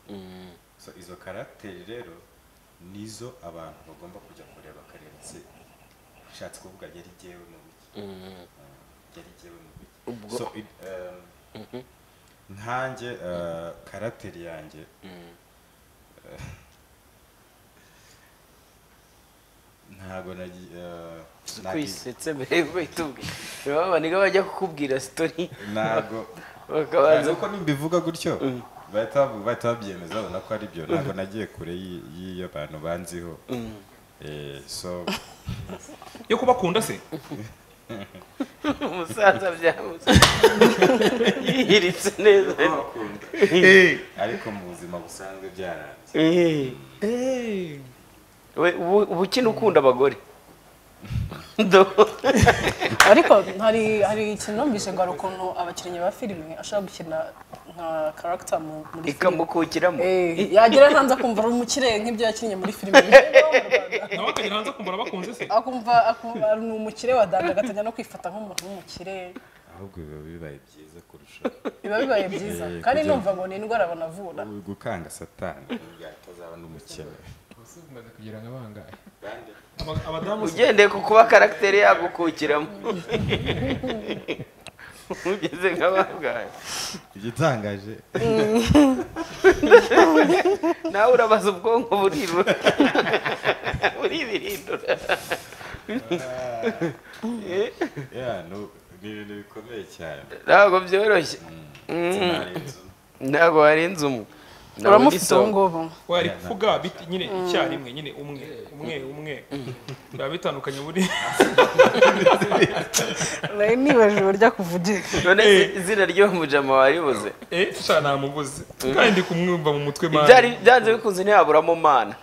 so izo karagiteri rero nizo abantu bagomba kujya kureba bakareba se ushatse kuvuga yari jyewe mu biki Eh, yari jyewe mu biki so it- eh, nkanjye eh, karagiteri yanjye eh, ntabwo nagi- eh, nagi- kwisetse mbere yuko uhita ubwira reba abaniga bajya kukubwira sitori ntabwo bakabanza nuko nimbivuga gutyo bahita babu- bahita babyemeza babona ko ari byo ntabwo nagiye kure y'i- y'iyo abantu banziho Eh, so yo kubakunda se umusaza byamuze yiritse neza ariko mu buzima busanzwe byaranze Eh. we ubu- ubu ukina ukunda abagore Do- ariko hari hari ikintu numvise ngo hari ukuntu abakinnyi ba filime ashobora gukina nka karagita muri filime ikamukukiramo Eh, yagera hanze akumva ari umukire nk'ibyo yakinnye muri filime Niyo mu Rwanda. nawe akagera hanze akumva arabakunze se akumva akumva ari umukire wa dada agatanya no kwifata nk'umuntu w'umukire ahubwo biba bibaye byiza kurushaho biba bibaye byiza Eh, kandi kugira- numva ngo ni indwara banavura Ubu gukanga satani kugira ngo atazaba n'umukene bose bumaze kugira nka bangahe Aba- abadamu ugendeye ku kuba karagiteri yagukukiramo ugeze nka bangahe igitangaje nawe urabaza ubwonko burirura buribirindura ya nu- ni ibintu bikomeye cyane ntabwo byoroshye Sinari inzu. ntabwo warenze umu uramufite ubu ngubu wari kuvuga biti- nyine icyarimwe nyine umwe umwe umwe biba bitandukanye buri nari nibaje uburyo akuvugira none izi- izina ry'uwo mujama waribuze eh sha namubuze kandi ndi kumwumva mu mutwe mani ibyari byanze bikunze ntiyaburamo mana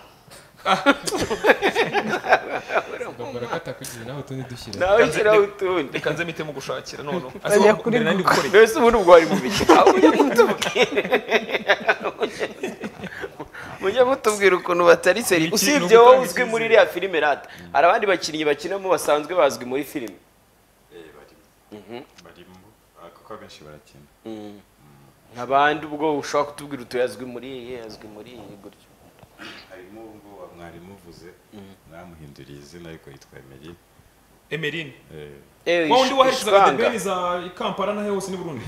ugakora katakugira naho utundi dushyira nawe shyiraho utundi reka nze mpite mu gushakira none Bajya kuri mbere nari gukora iki? mbese ubundi ubwo wari mu biki aho ujye mutubwira mujye mutubwira ukuntu batari seri Iki ni usibye ugutanga wowe uzwi muri icyizere. iriya filime rata hari abandi bakinnyi bakinamo basanzwe bazwi muri filime Eh, barimo barimo Ah, kuko abenshi barakina nk'abandi ubwo ushobora kutubwira utu yazwi muri iyi yazwi muri iyi gutyo harimo uwo nguwo mwarimu uvuze mwamuhinduriye izina ariko yitwa Emery emerine Eh, ewe wa wundi waherekezaga ishwanga debeni za kampala n'aho hose n'i burundi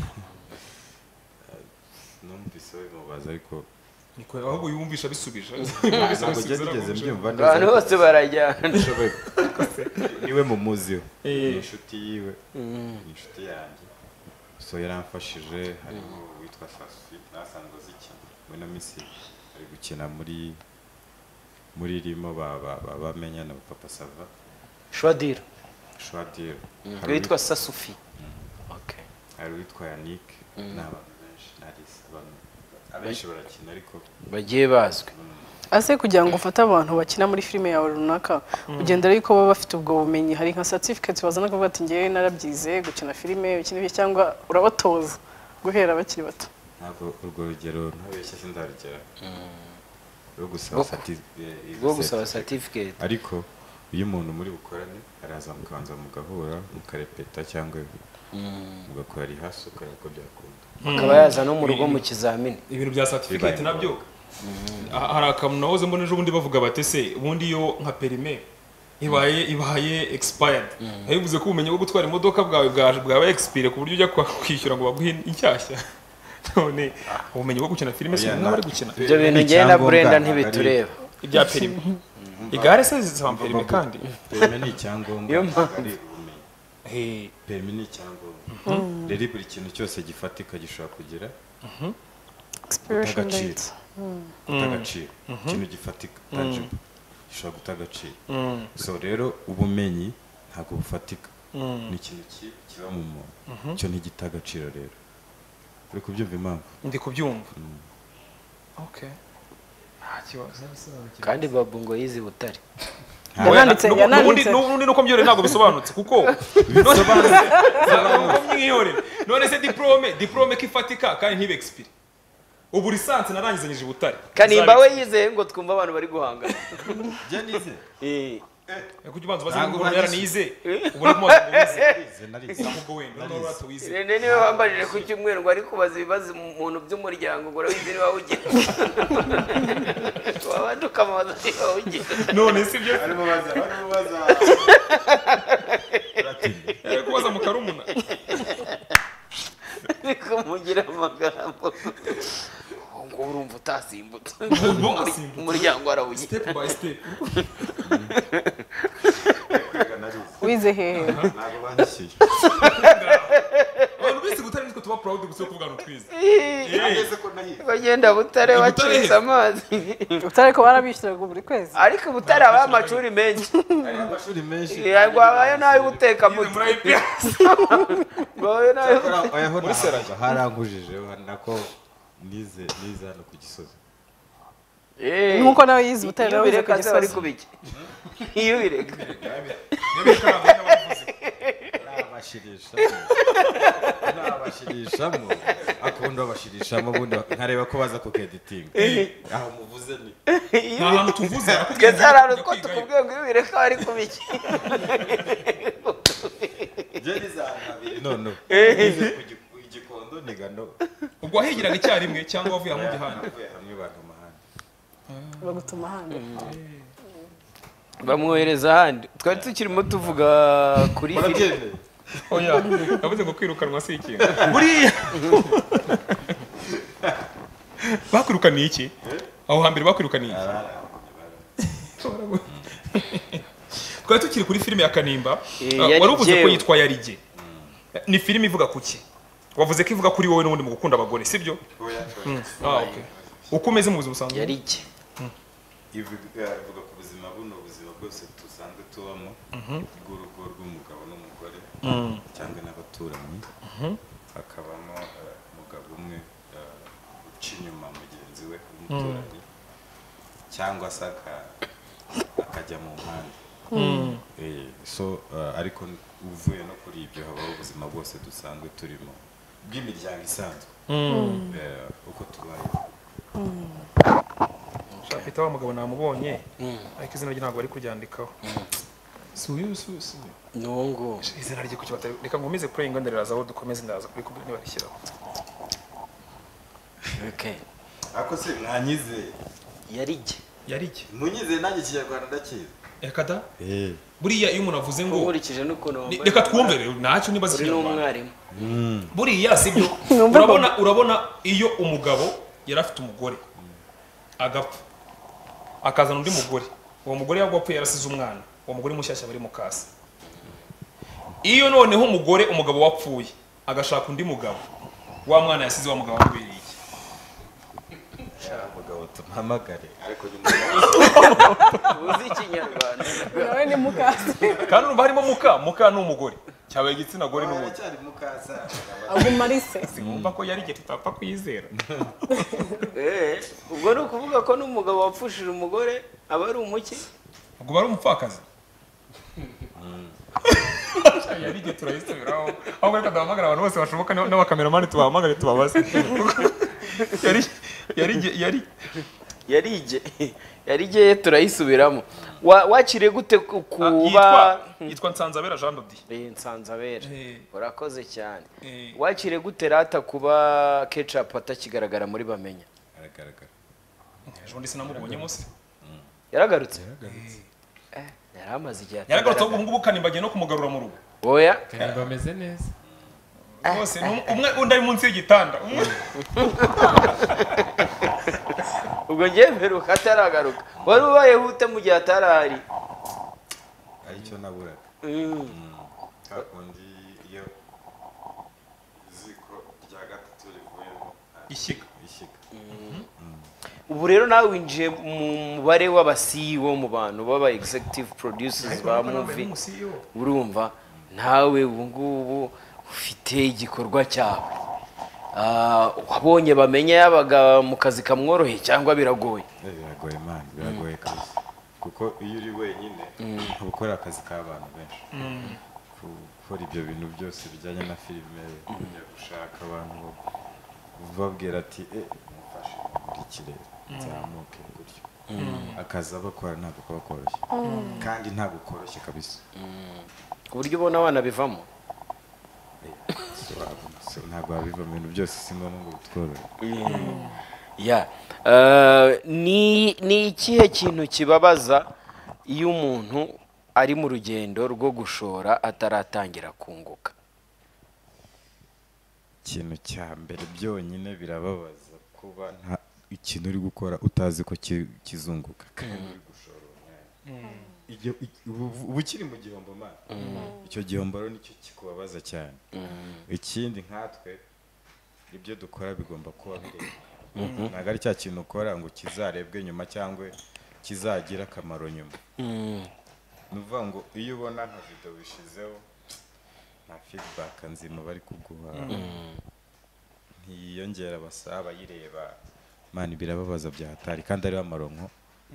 numvise bimubaza ariko niko ahubwo yumvisha bisubije ntabwo njya nigeze mbyumva neza abantu ariko bose barajyana nshoboye niwe mumuziho Eh. ni inshuti yiwe ni inshuti yanjye so yaramfashije harimo uwitwa Safi nasanzwe azikina we na Misiri ari gukina muri muri rimo ba- ba- ba- bamenyana ba papa sava shwadira shwadiro hari witwa sasufi uwitwa- hari uwitwa yannick ni abantu benshi narisa abantu abenshi barakina ariko bagiye bazwi ase kugira ngo ufate abantu bakina muri filime yawe runaka ugenda ariko baba bafite ubwo bumenyi hari nka certificate bazana kuvuga ati ngewe narabyize gukina filime gukina ibyo cyangwa urabatoza guhera bakiri bato ntabwo urwo rugero ntabeshya sindarugera rwo gusaba Rwo- sati- eh, izo rwo gusaba certificate. certificate ariko iyo umuntu muri bukorane araza mukabanza mugahura mukarepeta cyangwa mugakora rihasi ukareba ko byakunda akaba yaza no mu rugo mu kizamini ibintu bya certificate Bibaye nabyo ha- hari akantu nahoze mbona ejo bundi bavuga bati se ubundi iyo nka perime ibaye ibaye expired nayo bivuze ko ubumenyi bwo gutwara imodoka bwawe bwaje bwabaye expire ku buryo ujya kwa- kwishyura ngo baguhe inshyashya none ubumenyi bwo gukina filime si Oya, bimwe nta- bari gukina ibyo bintu Ni njyewe na icyangombwa, burenda ntabwo ari- ntibitureba ibya perime igare se zizaba perime kandi perime ni icyangombwa Niyo ntabwo ari ubumenyi Eh, perime ni icyangombwa rero buri kintu cyose gifatika gishobora kugira expiration Agaciro. date guta agaciro ikintu gifatika tangible gishobora guta agaciro mm, so rero ubumenyi ntabwo bufatika mm. ni ikintu ki- kiba mu muntu cyo ntigita agaciro rero uri kubyumva impamvu ndi kubyumva okay nta kibazo uzabisobanukirwa kandi babu ngo yize butare yananditse Nubu- yananditse nubundi- nubundi nuko mbyore ntabwo bisobanutse kuko ntabwo mwihorera none se diplome diplome ko ifatika kandi ntibe expire ubu lisansi narangizanyije i butare kanimba we yizeye ngo twumve abantu bari guhangana jya nize Eh, kuko ubanza ubaze Ntabwo ngo umuntu bagize. yaranize ubu ni kumaze wize nize narize ntabwo wenda urabona urata wize rene niwe wambarije ku cyumweru ngo ari kubaza ibibazo umuntu by'umuryango ngo urabizi niba awugira wabanje ukamubaza niba awugira none si byo barimo baza barimo baza yari kubaza mu karumuna ariko mugira amagambo ngo urumva utasimbutse Ubu asimbutse. umuryango warawugira step by step kwiga narize wize hehe ntabwo bandishyuye abantu bize gutari nitwe tuba proud gusa yo kuvuga ngo twize Eh, nageze ko nahize bagenda butare wacitse amazi utari ko barabishyuraga buri kwezi ariko butare habaho amashuri menshi hari amashuri menshi rwabayo n'ayo uteka yize muto muri IPS rwabayo n'ayo oyaho ntabwo harangujeje nako nize nize hano ku gisozi nk'uko nawe yize ubutare iyo nawe wize ku ubireka azaba ari gisozi kubiki iyo ubireka Niyo bita ntabwo n'abavuze. nabashirishamo nabashirishamo akunda babashirishamo ubundi nkareba ko baza ku keditinga aho muvuze ni nta hantu tuvuze ariko twese hari ahantu twize two kwigayo. tukubwiye ngo iyo ubireka aba ari kubiki byo bizantabire none igikondo nigano ubwo wahigiraga icyarimwe cyangwa wavuye aho gihana navuye hamwe bakamahanda bagutuma hano bamwohereza ahandi twari tukirimo tuvuga kuri filime murabyemeye oya yavuze ngo kwirukanwa si ikintu buriya bakwirukaniye iki aho hambere bakwirukaniye iki twari tukiri kuri filime ya kanimba Eh, Ah, yari wari uvuze ko jyewe. yitwa yarige ni filime ivuga ku ki wavuze ko ivuga kuri wowe n'ubundi mu gukunda abagore sibyo oya Ah, okay. uko umeze mu buzima busanzwe yari iki ivuga ivuga ku buzima buno ubuzima bwose dusanzwe tubamo bw'urugo rw'umugabo n'umugore cyangwa n'abaturanyi hakabamo eh, umugabo umwe eh, uca inyuma mugenzi we w'umuturanyi cyangwa se aka- akajya mu mpande Eh, so eh, ariko uvuye no kuri ibyo habaho ubuzima bwose dusanzwe turimo bw'imiryango isanzwe Eh, uko tubayeho shapita wa mugabo namubonye ariko izina rye ntabwo bari kuryandikaho si uyu si uyu si uyu ni uwo nguwo izina rye kuki batari reka nkomeze pureyinga ndiraza aho dukomeze ndaza kuri kubwira nibarishyiraho Okay. ariko se mwanyizeye yari iki yari iki munyizeye nanjye ikinyarwanda ndakizi reka da buriya iyo umuntu avuze ngo nkurikije n'ukuntu Ni- wambaye reka twumvire ntacyo nibaza uri ikinyarwanda n'umwarimu buriya sibyo Numva urabona urabona iyo umugabo yari afite umugore agapfa akazana undi mugore uwo mugore yaba apfuye yarasize umwana uwo mugore mushyashya bari mu kasi iyo noneho umugore umugabo wapfuye agashaka undi mugabo wa mwana yasize wa mugabo wamubereye iki umugabo tumuhamagare ariko nyuma uzi ikinyarwanda nawe ni mukasi kandi urumva harimo muka muka ni umugore cyaba igitsina gore yawe n'ubundi aracyari mukasa aguma ari se sinumva ko yari igihe tutapfa kuyizera Eh, ubwo ni ukuvuga ko n'umugabo wapfushije umugore aba ari umuki ubwo bari umupfakazi yari igihe turayisubiraho ahubwo reka duhamagara abantu bose bashoboka n'aba- n'abakameramani tubahamagare tubabaze yari yari igihe- yari yarige yarige turayisubiramo Wa- wakiriye gute ku- kuba yitwa yitwa nsanzabera jean dodiye Eh, nsanzabera Eh. urakoze cyane Eh. wakiriye gute rata kuba ketchup atakigaragara muri bamenya aragaragara ejo bundi sinamubonye munsi yaragarutse Eh, yari amaze igihe yaragarutse ahubwo ubungubu kanimba agiye no kumugarura mu rugo oya kanimba ameze neza rwose ni um- umwe undi ari munsi y'igitanda umwe ubwo ngiye mperuka ataragaruka wari ubaye hute mu gihe atarahari aricyo naburaga Mm. kakundi iyo ziko rya gatatu rivuyemo ishyiga ishyiga ubu rero nawe winjiye mu mubare w'abasiyi bo mu bantu b'aba executive producers ba movie urumva nawe ubu ngubu ufite igikorwa cyawe Ah, wabonye bamenya yabaga mu kazi kamworoheye cyangwa biragoye Eh, biragoye mani biragoye kabisa kuko iyo uri wenyine uba ukora akazi k'abantu benshi gukora ibyo bintu byose bijyanye na filime kujya gushaka abantu babwira ati eh mufashe mumurikire nzamuke gutyo akazi abakora ntabwo kaba koroshye kandi ntabwo koroshye kabisa ku buryo ubona abana bivamo So, ntabwo wabiva mu bintu byose si ngombwa ngo bitworohe ya Eh, ni ni ikihe kintu kibabaza iyo umuntu ari mu rugendo rwo gushora ataratangira kunguka ikintu cya mbere byonyine birababaza kuba nta ikintu uri gukora utazi ko ki- kizunguka kandi uri gushora umwanya. Iyo- i- ubu- uba ukiri mu gihombo mana icyo gihombo rero nicyo kikubabaza cyane ikindi nkatwe ibyo dukora bigomba kuba bireba ntabwo ari cya kintu ukora ngo kizarebwe nyuma cyangwa kizagira akamaro nyuma ni ukuvuga ngo iyo ubona nka video wishizeho nta feedback nzima bari kuguha ntiyiyongera abasa abayireba mani birababaza byahatari kandi ariho amaronko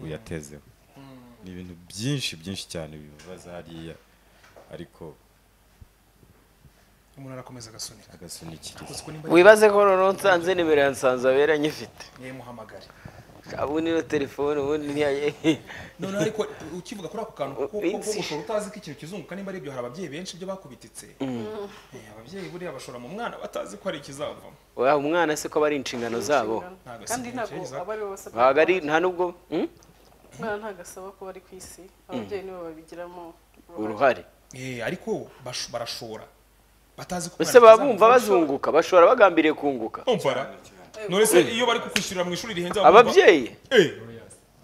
uyatezeho ni ibintu byinshi byinshi cyane bibabaza hariya ariko umuntu arakomeza agasunika agasunikiriza gusa uko nimba wibaze ko noneho nsanze nimero ya nsanzabera nyifite nimuhamagare ubundi no telefone ubundi ntiyaye none ariko ukivuga kuri ako kantu ko ko- ko Iminsi. gushora utazi ko ikintu kizunguka nimba ari ibyo hari ababyeyi benshi ibyo bakubititse Eh, ababyeyi buriya bashora mu mwana batazi ko hari ikizavamo oya umwana se ko aba ari inshingano zabo Ntabwo kandi si ntabwo Nigeria, aba ari bo bose ntabwo ari nta nubwo hmm? umwana ntabwo asaba kuba ari ku isi ababyeyi nibo babigiramo uruhare uruhare Eh, ariko basho- barashora batazi ko ese baba bumva bazunguka bashobora bagambiriye kunguka umvara none se iyo bari kukwishyurira mu ishuri rihenze baba bumva, ababyeyi eh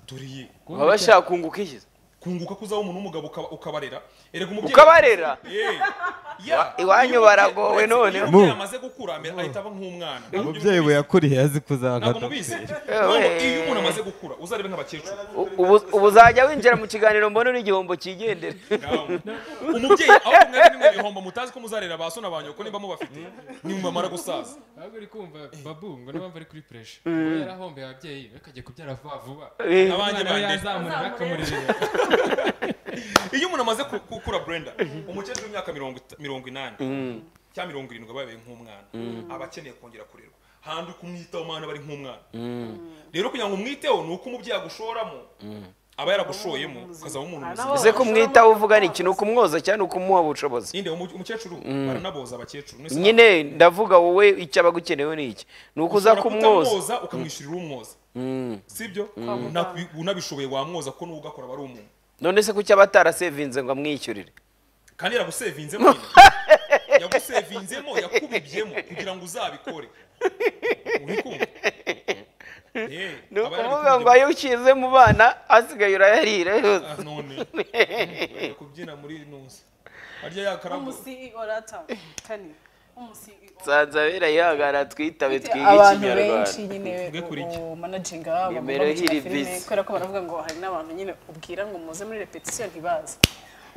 turiye baba bashaka kunguka iki kunguka kuzaho umuntu w'umugabo ukaba- ukabarera erega umubyeyi ukabarera Eh, ya iwanyu baragowe iyo noneho umubyeyi amaze gukura amera- ahita aba nk'umwana Ntabwo umubyeyi we yakuriye azi ntabwo kuzakata mubizi Ntabwo iyo umuntu amaze gukura uzarebe nk'abakecuru Ubu- ubu uzajya winjira mu kiganiro mbona n'igiombo cyigendera umubyeyi aho mwebwe nimwe ibihombo mutazi ko muzarera ba so na ba nyoko niba mubafite nimumamara gusaza ahubwo uri kumva babu ngo niba bari kuri puresha ubu yarahombeye ababyeyi we akajya kubyara vuba vuba Eh, abanjye umwana we bande yazamura bakamurije iyo umuntu amaze ku- gukura brenda umukecuru w'imyaka mirongo ita- mirongo inani cyangwa mirongo irindwi aba yabaye nk'umwana aba akeneye kongera kurerwa handi kumwitaho mwana bari nk'umwana rero kugira ngo umwiteho ni uko umubyeyi agushoramo aba yaragushoyemo ukazaba umuntu muzima ese kumwitaho uvuga ni iki ni ukumwoza cyangwa ni ukumuha ubushobozi ninde umu- umukecuru baranaboza abakecuru mwese nyine ndavuga wowe icyo aba agukeneyeho ni iki ni ukuza ushobora kumwoza kutamwoza ukamwishyurira umwoza sibyo Unabi- unabishoboye wamwoza ko n'uwo ugakora aba ari umuntu none se kuki aba atarasevinze ngo amwishyurire kandi yagusevinzemo nyine. yagusevinzemo yakubibyemo kugira ngo uzabikore uri kumva Eh, ni aba yari ukuvuga ngo kubibyemo. ayo ushyize mu bana asigaye urayarira yose Ah, none Bari kubyina muri nusa harya yakarago umusiorata kani umusiorata nsanze abera yihangana twitabe twige abantu benshi ikinyarwanda nyine Tuvuge kuri iki? managinga abantu Nimero ihiri bisi. kubera ko baravuga ngo hari n'abantu nyine ubwira ngo muze muri repetition ntibazi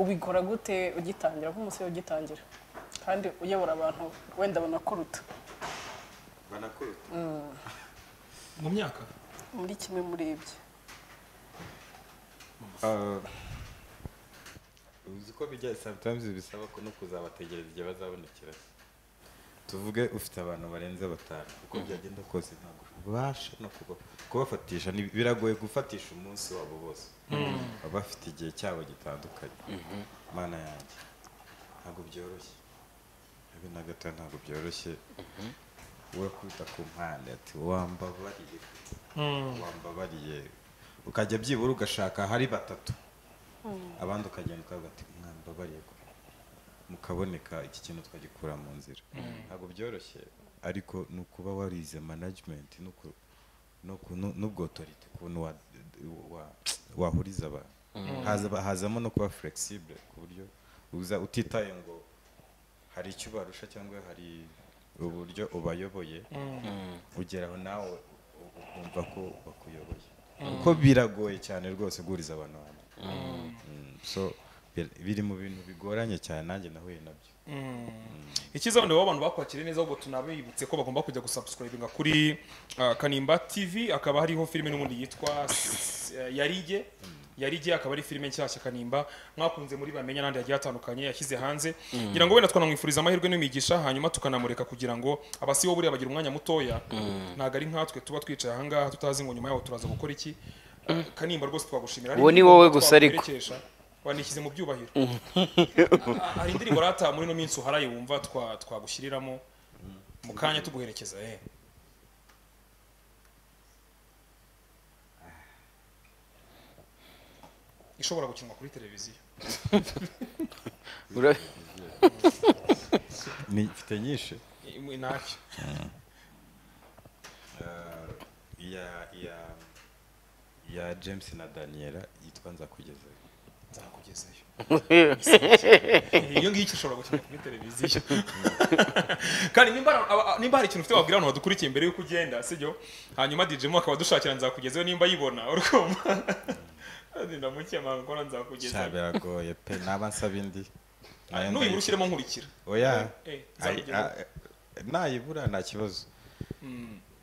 ubikora gute ugitangira ko umusore ugitangira kandi uyobora abantu wenda banakuruta mu myaka muri kimwe muri ibyo uzi ko bijya sometimes bisaba ko no kuzabategereza igihe bazabonekera tuvuge ufite abantu barenze batanu uko byagenda kose ntabwo ubasha no kuba- kubafatisha ni- biragoye gufatisha umunsi wabo bose baba bafite igihe cyabo gitandukanye mana yanjye ntabwo byoroshye habe na gato ntabwo byoroshye we kwita ku mpande ati wambabariye wambabariye ukajya byibura ugashaka hari batatu abandi ukagenda ukavuga ati mwambabariye ko mukaboneka iki kintu twagikura mu nzira ntabwo byoroshye ariko ni ukuba warize management no ku- no ku- no- n'ubwotorite ukuntu wa- wa- wahuriza abantu Haza- hazamo no kuba flexible ku buryo uza utitaye ngo hari icyo ubarusha cyangwa hari uburyo ubayoboye ugeraho nawe u- ukumva ko bakuyoboye kuko biragoye cyane rwose guhuriza abantu hamwe Mm, so bir- biri mu bintu bigoranye cyane nanjye nahuye nabyo icyiza wenda abantu bakwakiriye neza ahubwo tunabibutse ko bagomba kujya gusubscribinga kuri ah, kanimba tv akaba hariho filime n'ubundi yitwa S- eh, yarige yarige akaba ari filime nshyashya kanimba mwakunze muri bamenya n'andi hagiye hatandukanye yashyize hanze ngira ngo wenda twanamwifuriza amahirwe n'imigisha hanyuma tukanamureka kugira ngo abasibo buriya bagira umwanya mutoya ntabwo ari nkatwe tuba twicaye ahangaha tutazi ngo nyuma yaho turaza gukora iki Ah, kanimba rwose twagushimira Uwo ni Hari wowe indirimbo gusa ariko. twakwerekesha. wanishyize mu byubahiro hari indirimbo rata muri ino minsi uharaye wumva twa- twagushyiriramo mu kanya tuguherekeza eh ishobora gukinwa kuri televiziyo Ura- Ni- mfite nyinshi Imwe ntacyo Uh, iya iya iya james na daniela yitwa nzakugezayo nzakugezayo iyo ngiyo ishobora gukinwa kuri televiziyo kandi nimba aba- nimba hari ikintu ufite wabwira abantu badukurikiye mbere yuko ugenda sibyo hanyuma DJ mo akaba adushakira nzakugezayo nimba yibona urukumva ndamukiye amanga ko Sha, nzakugezayo biragoye pe naba nsaba indi Nayo n'uyibura ndayibura. ushyiremo nkurikira oya Eh, Ay- nzakugezayo. a- nayibura nta kibazo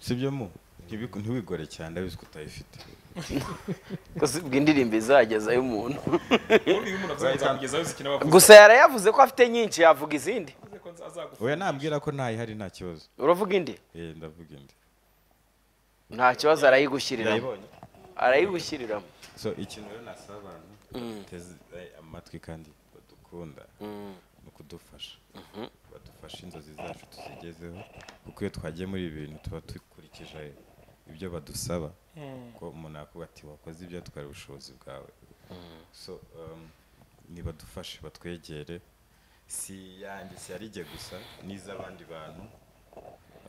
sibyo mu Ntibiku- ntiwigore cyane ndabizi ko utayifite kuzibwa indirimbo izagezayo umuntu Ubundi iyo umuntu avuze ngo nzakugezaho zikina bavuze gusa yarayavuze ko afite nyinshi yavuga izindi ko nzazagufasha oya nambwira ko ntayihari nta kibazo uravuga indi Eh, ndavuga indi nta kibazo arayigushyiriramo yayibonye arayigushyiriramo so ikintu rero nasaba abantu bateze amatwi kandi badukunda ni ukudufasha badufashe inzozi zacu tuzigezeho kuko iyo twagiye muri ibi bintu tuba dukurikije ibyo badusaba ko umuntu yakuba ati wakoze ibyo twari ubushobozi bwawe so um, nibadufashe batwegere si yanjye si yarige gusa n'iz'abandi bantu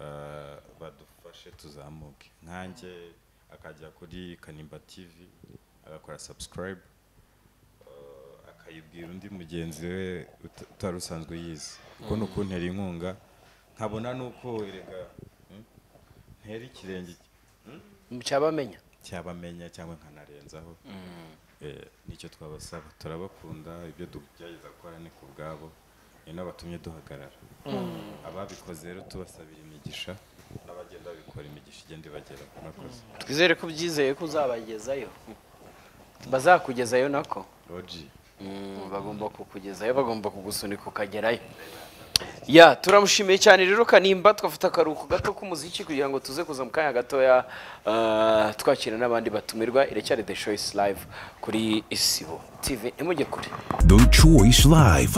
uh, badufashe tuzamuke nkanjye akajya kuri kanimba tv agakora subscribe uh, akayibwira undi mugenzi we uta- utari usanzwe yize kuko ni ukuntera inkunga nkabona nuko erega hmm, ntera ikirenge cyabamenya cyabamenya cyangwa nkanarenzaho Eh, nicyo twabasaba turabakunda ibyo tugerageza gukora ni ku bwabo ni nabo batumye duhagarara ababikoze rero tubasabira imigisha n'abagenda babikora imigisha igenda ibageraho murakoze twizere ko ubyizeye ko uzabagezayo bazakugezayo nako roji Mm, bagomba kukugezayo bagomba kugusunika ukagerayo ya turamushimiye cyane rero kanimba twafata akaruhuko gato k'umuziki kugira ngo tuze kuza mu kanya gatoya ah, twakira n'abandi batumirwa iracyari the choice live kuri isibo tv imujye kure The Choice Live.